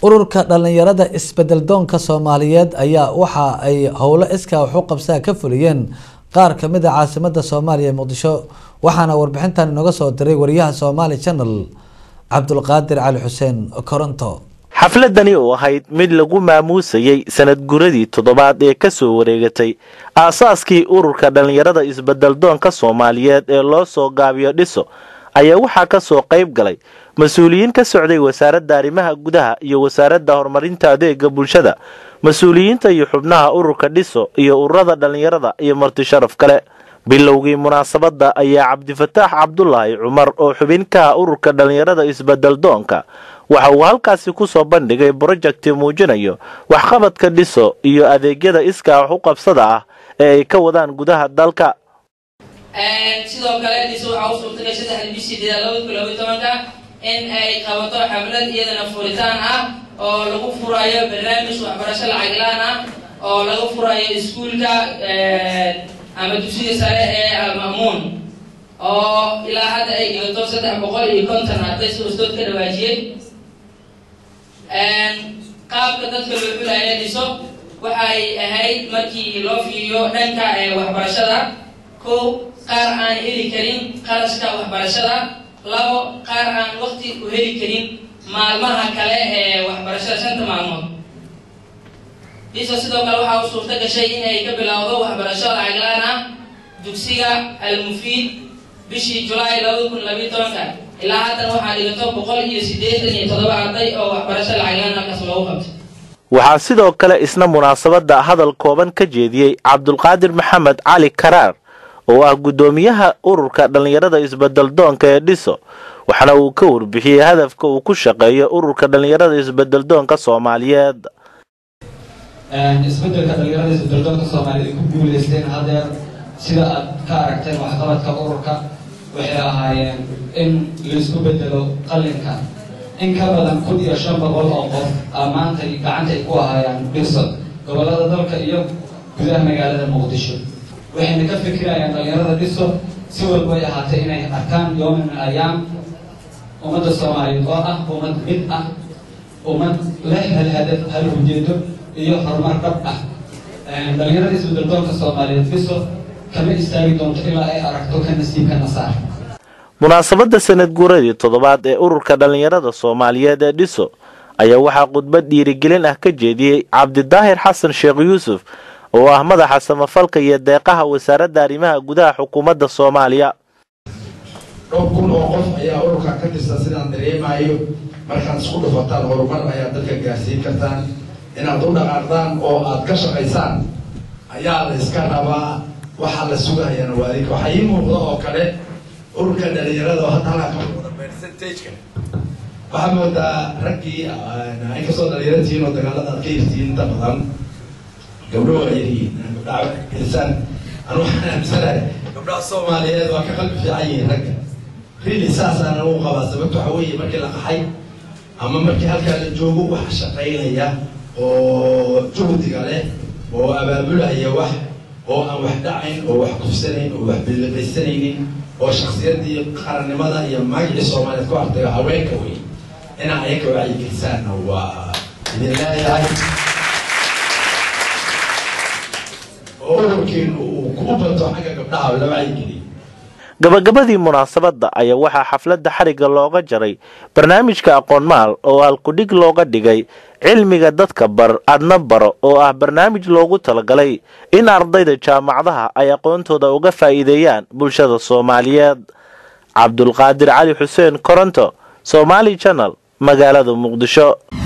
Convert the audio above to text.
ururka dhalinyarada isbedel doonka soomaaliyeed ayaa waxa ay howlo iskaa wax u qabsaa ka fuliyeen qaar kamid a caasimada soomaaliya ee muqdisho waxaana warbixintan inooga soo diray wariyaha somaali channel cabdulqaadir cali xuseen koronto xafladani oo ahayd mid lagu maamuusayey sanad guradii toddobaad ee kasoo wareegatay aasaaskii ururka dhallinyarada isbeddeldoonka soomaaliyeed ee loo soo gaabiyo dhiso ayaa waxaa kasoo qayb galay mas-uuliyiin ka socday wasaaradda arrimaha gudaha iyo wasaaradda horumarinta adeega bulshada mas-uuliyiinta iyo xubnaha ururka dhiso iyo ururada dhallinyarada iyo marti sharaf kale bilowgii munaasabadda ayaa cabdifataax cabdulaahi cumar oo xubin ka ah ururka dhallinyarada isbeddeldoonka waxa uu halkaasi kusoo bandhigay brojekti muujinayo waxqabadka dhiso iyo adeegyada iskaa wax u qabsada ah ee ay ka wadaan gudaha dalka sidoo kale dhiso waxaa u suurtagay saddexda bishii deeda labada kun labaiy tobanka in ay qabato xaflad iyadana furitaan ah oo lagu furayo barnaamij waxbarasho lacaglaan ah oo laga furayo iskuulka ama dugsiga sare ee alma'muun oo ilaa hadda ay dhigato saddex boqol iyo konton arday si ustood ka dhawaajiyey qaabka dadka loo xulaya dhiso waxay ahayd markii loo fiiriyo dhanka waxbarashada kow qaar aan heli karin qarashka waxbarashada labo qaar aan waqti u heli karin maalmaha kale ee waxbarashada shanta maalmood dhiso sidoo kale waxaa u suurto gashay inay ka bilowdo waxbarasho lacaglaan ah dugsiga almufiid bishii julaay labada kun labiiy tobanka ilaa haddan waxaa dhigato boqol iyo siddeetan iyo toddoba arday oo waxbarasho lacaglaan halkaas loogu qabtay waxaa sidoo kale isna munaasabadda hadal kooban ka jeediyey cabdulqaadir maxamed cali karaar oo ah guddoomiyaha ururka dhallinyarada isbeddeldoonka ee dhiso waxaana uu ka warbixiyey hadafka uu ku shaqeeyo ururka dhallinyarada isbeddeldoonka soomaaliyeed isbedelka dhallinyarada isbeddeldoonka soomaaliyeed ay ku guuleysteen hadeer sida aad ka aragteen waxqabadka ururka waxay ahaayeen in laisku bedelo qalinka in ka badan kun iyo shan boqol oo qof maantay gacantay ku ahaayaan dhiso gobollada dalka iyo gudaha magaalada muqdisho waxayna ka fikirayaan dhallinyarada dhiso si walba ay ahaatay inay arkaan yoomin min ayaam ummadda soomaaliyeed oo ah ummad mid ah ummad leh hal hadaf hal ujeedo iyo horumar dhab ah dhallinyarada isbeddeldoonka soomaaliyeed dhiso kama istaagi doonto ilaa ay aragto ka nasiibka nasaar munaasabadda sanad guuradii toddobaad ee ururka dhallinyarada soomaaliyeed ee dhiso ayaa waxaa khudbad dhiirigelin ah ka jeediyey cabdidaahir xasan sheekh yuusuf oo ah madaxa samafalka iyo deeqaha wasaaradda arrimaha gudaha xukuumadda soomaaliya dhowr kun oo qof ayaa ururka ka tirsan sidaan dareemayo markaad isku dhufataan horumar ayaad dadka gaarsiin kartaan inaad u dhaqaaqdaan oo aad ka shaqaysaan ayaa la iska rabaa waxaa la sugayana waa adinka waxaa ii muuqda oo kale ururka dhalinyarada oo hadda halkaa ka muuqda percentageka waxaa moodaa raggii inkastoo dhalinyaratihiin oo dagaalada aad ka hirtihiin inta badan gabdho waa yaryihiin gabdhaha gelisaan anu waxaan aaminsanahay gabdhaha soomaaliyeed waa ka qalbi fiican yihiin ragga really saasaan anugu qabaa sababta waxa weeye markii la qaxay ama markii halkaa la joogo wax shaqaynaya oo juhdiga leh oo abaabulaya wax oo aan wax dhacayn oo wax kufsanayn oo wax biliqaysanaynin oo shaksiyadii qarannimada iyo magacii soomaaliyeed ku artayo haweenka wey inaa ayaga wacyigelisaanna waa idin leeyahay oo ururkiinu uu ku bato xagga gabdhaha la wacyigeliyo gabagabadii munaasabadda ayaa waxaa xafladda xarigga looga jaray barnaamijka aqoon maal oo halkudhig looga dhigay cilmiga dadka bar adna baro oo ah barnaamij loogu talagalay in ardayda jaamacadaha ay aqoontooda uga faa'iideeyaan bulshada soomaaliyeed cabdulqaadir cali xuseen koronto somaali channel magaalada muqdisho